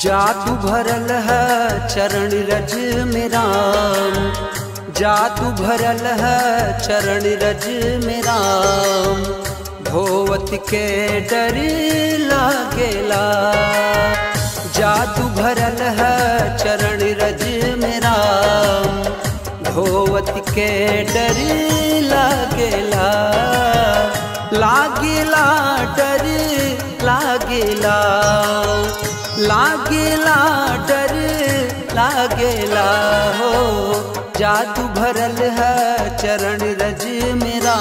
जादू भरल है चरण रज में राम जादू भरल है चरण रज में राम धोवत के डर लागेला जादू भरल है चरण रज में राम धोवत के डर लागेला लागेला डर लागेला लागेला डर लागेला हो जादू भरल है चरण रज मेरा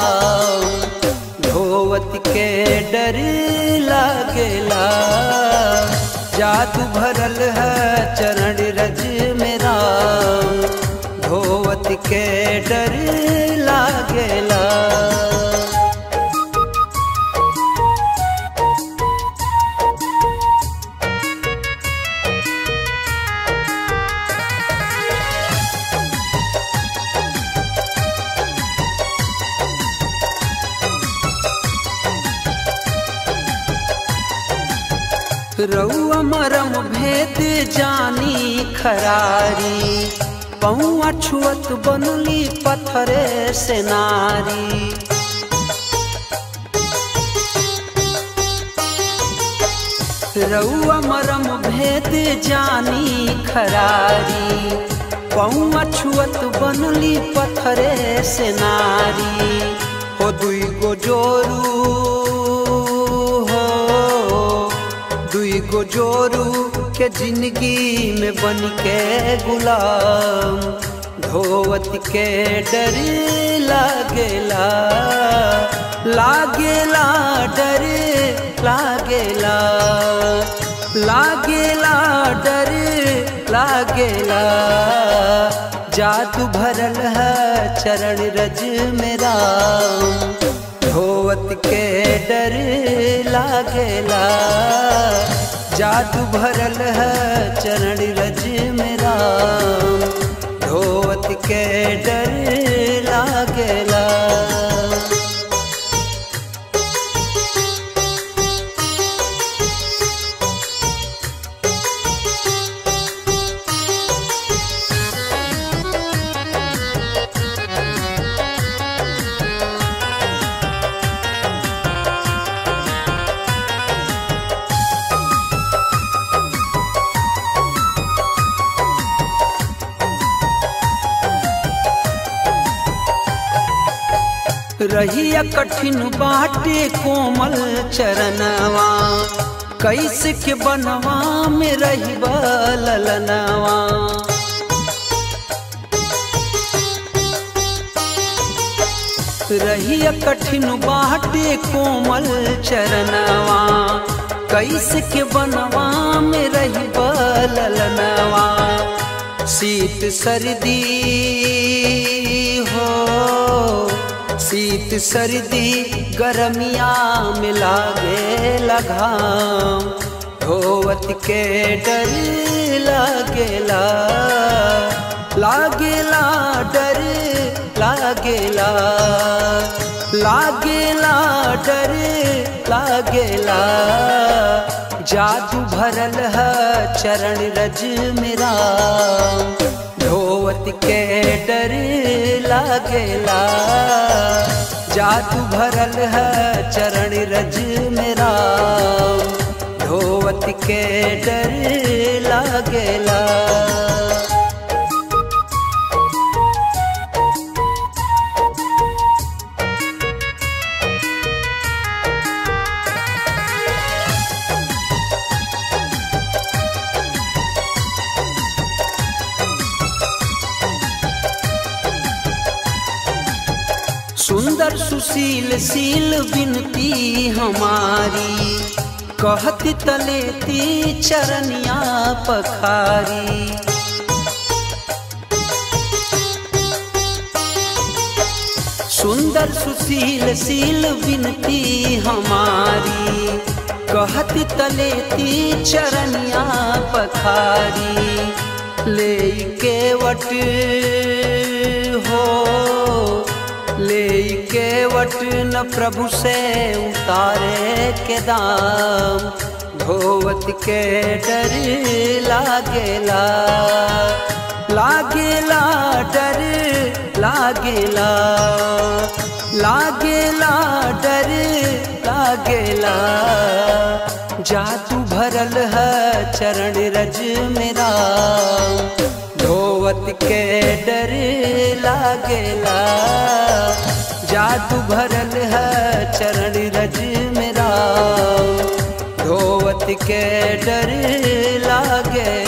धोवत के डर लागेला जादू भरल है चरण रज मेरा धोवत के डर लागेला रउआ मरम भेद जानी खरारी पौआ छुअत बनली पत्थरे से नारी रउआ मरम भेद जानी खरारी पौआ छुअत बनली पत्थरे से नारी हो दुई गो जोरू हो दुई गो जोरू के जिंदगी में बन के गुलाम धोवत के डर लागेला लागेला डर लागेला लागेला डर लागेला जादू भरल है चरण रज मेरा धोवत के डर लागेला जादू भरल है चरण रज मेरा धोवत के डर लागेला रहिया कठिन बाटे कोमल चरणवा कैसे के बनवा में रही ललनवा रहिया कठिन बाटे कोमल चरणवा कैसे के बनवा में रही ललनवा शीत सर्दी हो शीत सर्दी गरमिया में लागे लगाम धोवत के डर लागेला लागेला डर लागेला लागेला डर लागेला जादू भरल है चरण रज मेरा धोवत के डर लागेला जादू भरल है चरण रज मेरा धोवत के डर लागेला सुंदर सुशील सील बिनती हमारी कहती तलेती चरनिया पखारी सुंदर सुशील सील बिनती हमारी कहती तलेती चरनिया पखारी ले के वट हो ले के वट न प्रभु से उतारे के दाम धोवत के डर लागेला लागेला डर लागेला लागेला डर लागेला जादू भरल है चरण रज मेरा धोवत के डर लागेला जादू भरल है चरण रज मेरा धोवत के डर लागे